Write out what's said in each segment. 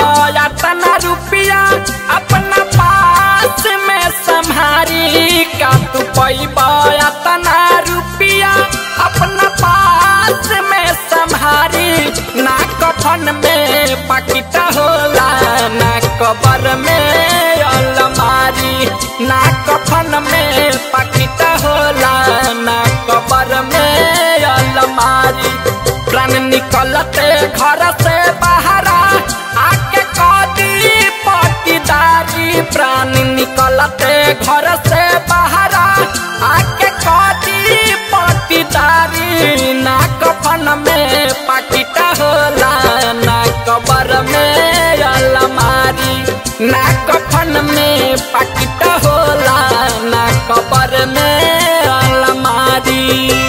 तना रुपया अपना पास में संभारी का तू पैबा तना रुपया अपना पास में संभारी ना कफन में पकिटा होला ना कबर में अलमारी ना कफन में पकिटा होला ना कबर में अलमारी प्राण निकलते घर से बाहरा आके कदी पटीदारी प्राण निकलते घर से बाहरा आके कदी पटीदारी ना कफन में पकिटा होला ना कबर में अलमारी ना कफन में पकिटा होला ना कबर में अलमारी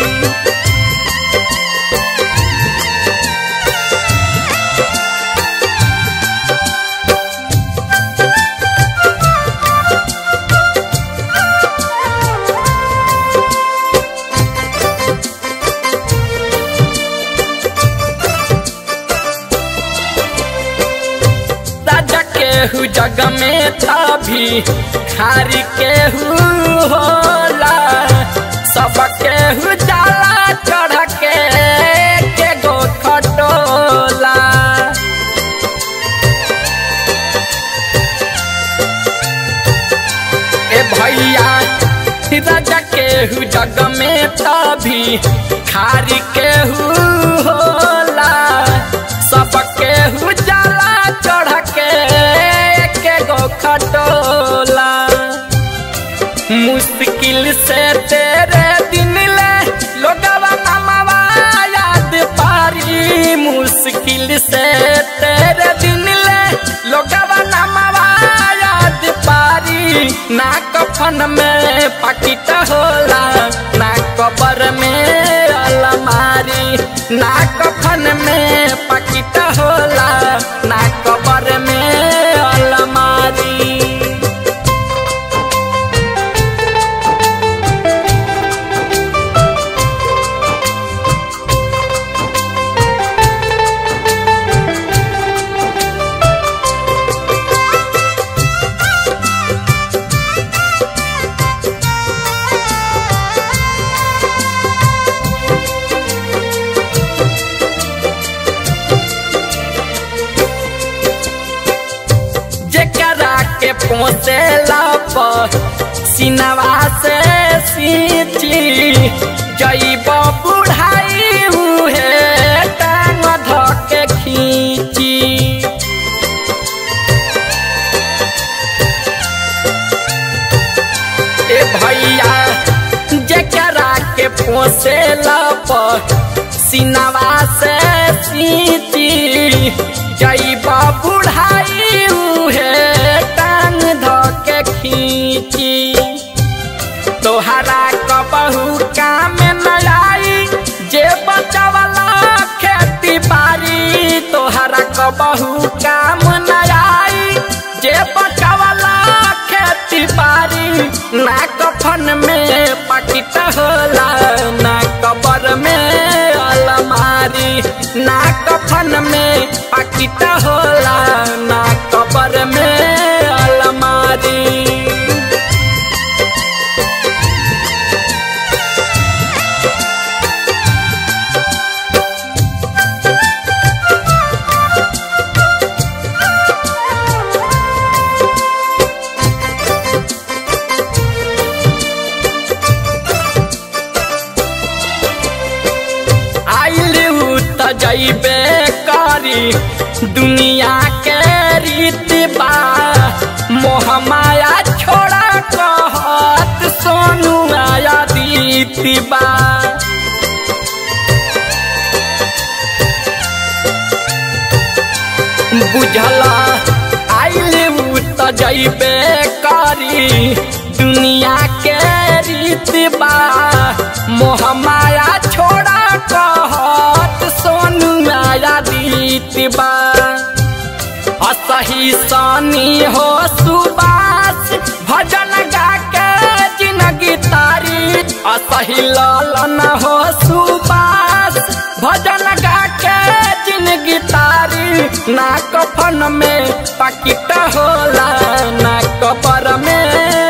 राजा केहू जग में तभी खारी केहू होला सब केहू जाला चढ़ के के गो खटोला ए भैया राजा केहू जग में तभी खारी केहू होला सब केहू जाला चढ़ के के गो खटोला मुश्किल से तेरे दिन ले लोगवा नमवा याद पारी मुश्किल से तेरे दिन ले लोगवा नमवा याद पारी ना कफन में पकिट होला ना कबर में अलमारी ना कफन में पकिट होला ना कबर में अलमारी जेकरा के पोसेला पर सिनवा से सींची जईब बुढ़ाई उहे टांग धके खींची ए भैया जेकरा के पोसेला पर सिनवा से सींची जईब बुढ़ाई उहे टांग धके खींची तोहरा कबहू काम न आई जे बचवला खेती बाड़ी तोहरा कबहू काम न आई जे बचवला खेती बाड़ी ना कफन में पकिट होला ना कबर में अलमारी ना कफन में पकिट होला ना कबर में अलमारी आइल त जैबे करी दुनिया के रीत बा मोह माया छोड़ा कहत सोनू आया दीती बा बुझला आइल त जैबे करी दुनिया के रीत बा मोह माया छोड़ा कहत सोनू आया दीत बा असही सनी हो सुबास भजन गा के जिंदगी तारी असही लालन हो सुबास भजन गा के जिंदगी ना कफन में पकिट होला ना कबर में